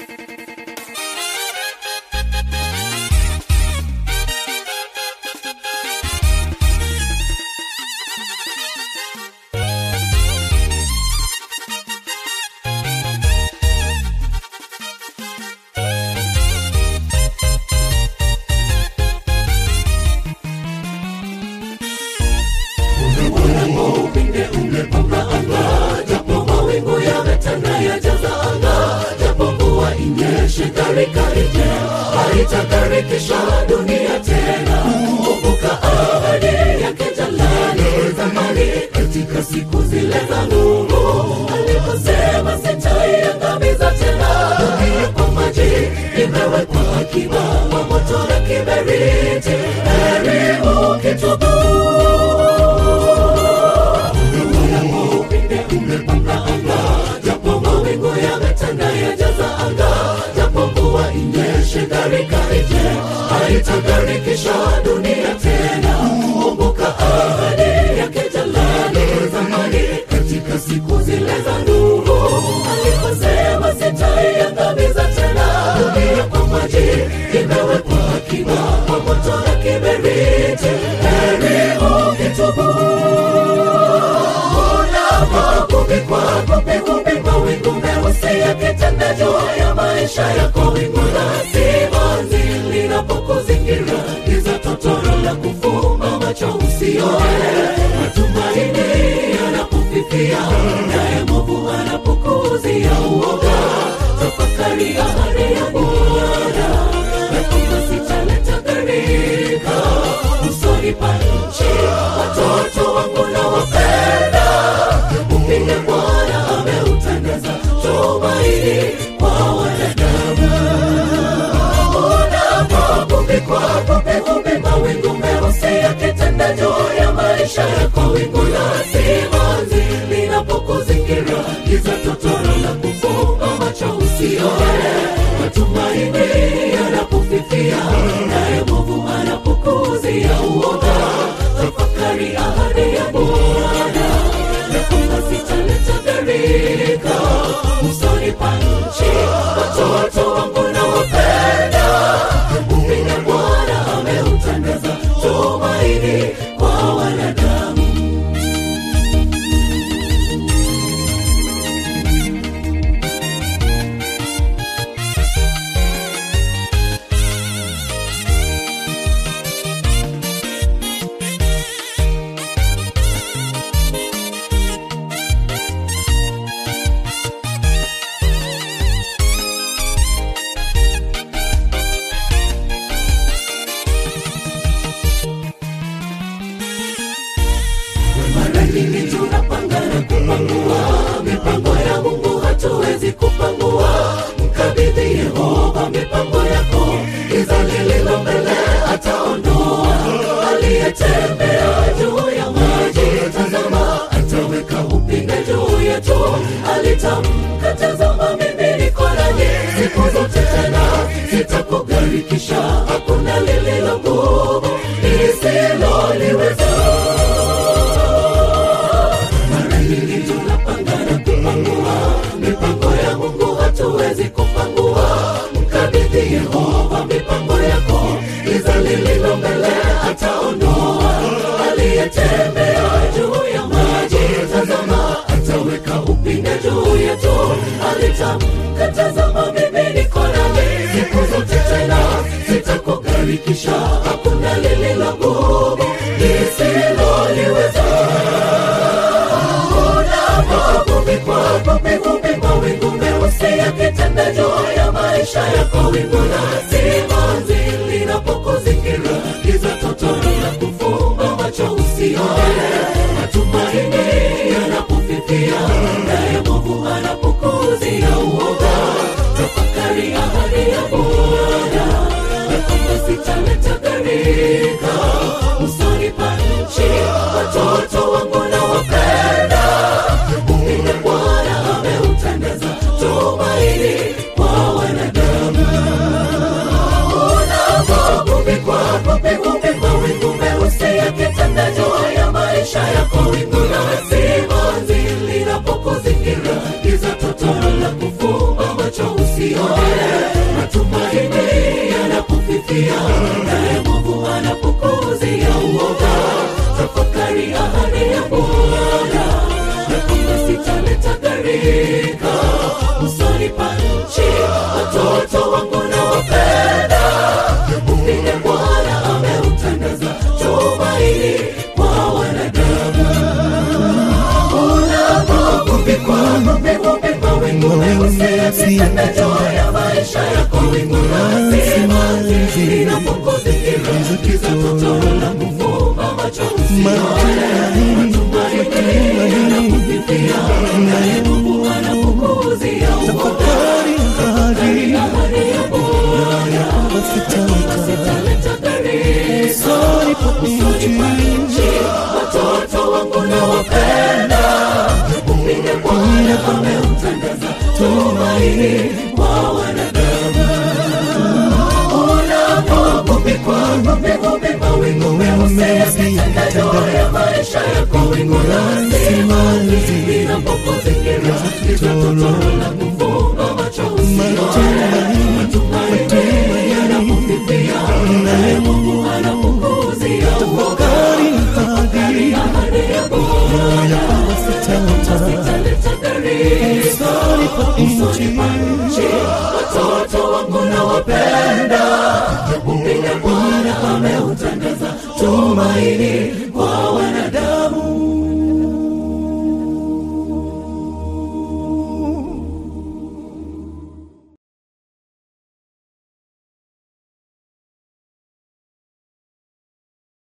upinde umepamba anga japo mawingu yametanda yajaza anga japo mvua inyeshe gharika ije haitagarikisha dunia tena kumbuka ahadi yake jalali zamani katika siku zile za nuru aliposema sitaiangamiza tena dunia kwa maji imewekwa akiba kwa moto na kiberiti heri ukitubu upinde umepamba anga japo mawingu yametanda yajaza anga japo mvua inyeshe gharika ije haitagarikisha dunia tena kumbuka ahadi yake jalali zamani katika siku zile za nuru aliposema sitaiangamiza tena dunia kwa maji imewekwa akiba kwa moto na kiberiti heri ukitubu unapokupikwa kupikupi mawingu meusi yakitanda juu ya maisha yako wingu la simanzi linapokuzingira giza totoro la kufumba macho usione matumaini yanapofifia naye movu anapokuzia uoga tafakari ahadi ya bwana na kwamba sitaleta gharika usoni pa nchi watoto wangu na wapenda upinde bwana ameutangaza tumaini kwa wanadamu unapopupikwa pupipupi mawingu meusi yakitanda juu ya maisha yako wingu la simanzi linapokuzingira giza totoro la kufumba macho usione matumaini yanapofifia naye movu anapokuzia uoga tafakari ahadi ya bwana na kwamba sitaleta gharika usoni pa nchi watoto wangu na wapenda upinde bwana ameutangaza tumaini kwa wanadamu mara nyingi tunapangana kupangua mipango ya mungu hatuwezi kupangua mkabidhi yehova mipango yako giza lililo mbele ataondoa aliyetembea juu ya maji tazama ataweka upinde juu yetu alitamka tazama mimi niko nanyi siku zote tena sitakugarikisha hakuna lililo ngumu lisiloliweza mara nyingi tunapangana kupangua mipango ya mungu hatuwezi kupangua mkabidhi yehova mipango yako giza lililo mbele ataondoa aliyetembea juu ya maji tazama ataweka upinde juu yetu alitamka tazama mimi niko nami siku zote tena sitakugarikisha hakuna lililo ngumu lisiloliweza unapopupikwa pupipupi mawingu meusi yakitanda juu ya maisha yako wingu la simanzi linapokuzingira giza totoro la kufumba macho usione matumaini yanapofifia naye movu anapokuzia uoga tafakari ahadi ya bwana na kwamba sitaleta gharika usoni pa nchi watoto wangu na wapenda upinde bwana ameutangaza tumaini kwa wanadamu unapopupikwa pupipupi mawingu meusi yakitanda juu ya maisha yako wingu la simanzi linapokuzingira giza totoro la kufumba macho usione matumaini yanapofifia naye mwovu anapokuzia uoga tafakari ahadi ya bwana ya kwamba sitaleta gharika usoni pa nchi watoto wangu na wapenda vile bwana ameutandaza tumaini kwa wanadamu unapokuvikwa mapema mawingu meusi yakitanda juu ya maisha yako wingu la simanzi linapokuzingira giza totoro la kufumba macho usione matumaini yanakufifia naye Mungu anapokuzia uoga Tafakari ahadi ahadi ya Bwana sitaleta sitaleta gharika usoni pa nchi watoto wangu na wapenda vile Bwana ameutandaza tumaini kwa wanadamu unapopikwa mapema mawingu meusi yakitanda juu ya maisha yako wingu la simanzi linapokuzingira giza totoro la kufumba macho usione matumaini yanapofifia naye Mungu anapokuzia uoga Tafakari ahadi ahadi ya Bwana sitaleta italeta gharika usoni pa nchi nchi watoto wangu na wapenda vile Bwana ameutandaza tumaini